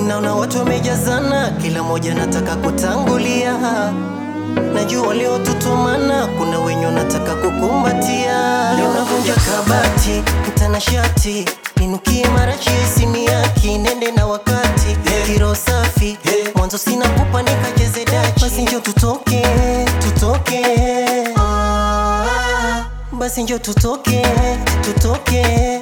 Naona watu wamejazana, kila mmoja nataka kutangulia. Najua waliotutumana, kuna wenye wanataka kukumbatia. Leo navunja kabati, mtanashati ninukie marachi simiaki, nende na wakati kiro safi mwanzo sina pupa nikacheze dachi, basi njo tutoke tutoke, basi njo tutoke tutoke.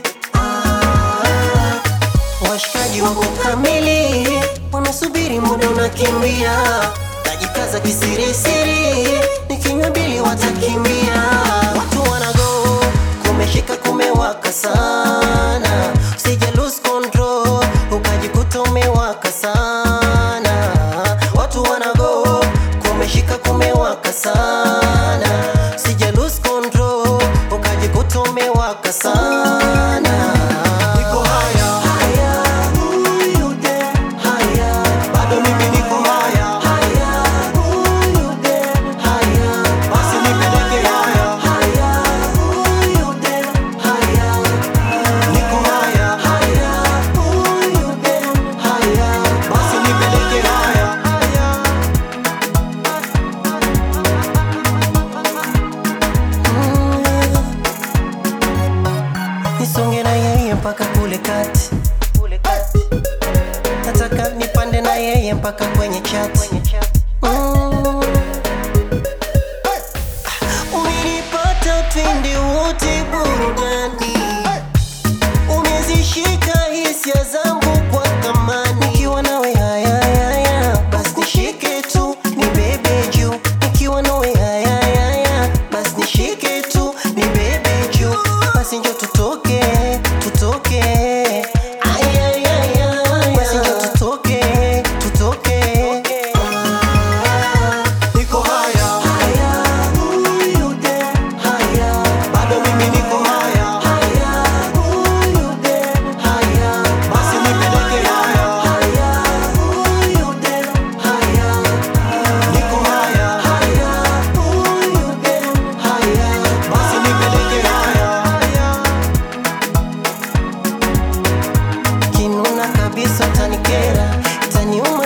Washikaji wako kamili, wanasubiri muda unakimbia, najikaza kisirisiri, nikinywa bili watakimbia. Watu wanago, kumeshika kumewaka sana, usije lose control, ukajikuta umewaka sana. Watu wanago, kumeshika kumewaka sana, usije lose control, ukajikuta umewaka sana. Niko haya, Haya, huyu de, haya, bado mimi niko haya, haya, huyu de, haya, basi nipeleke haya, haya, huyu de, haya, niko haya, haya, huyu de, haya, basi nipeleke haya. nisonge na yeye mpaka kule kati, nataka nipande na yeye mpaka kwenye chati. Mm. Umenipata twende wote burudani, umezishika hisia zangu kwa thamani. Nikiwa nawe haya haya, basi nishike tu ni bebe juu. Nikiwa nawe haya haya, basi nishike tu ni bebe juu. Basi njo tutoke tutoke, Ay, ay, ay, ay. basi njo tutoke tutoke. Niko haya, Haya, huyu de, haya. bado mimi niko haya, Haya, huyu de, haya. basi nipeleke haya, Haya, huyu de, haya. niko haya, Haya, huyu de, haya. basi nipeleke haya. Kinuna kabisa tanikera, taniuma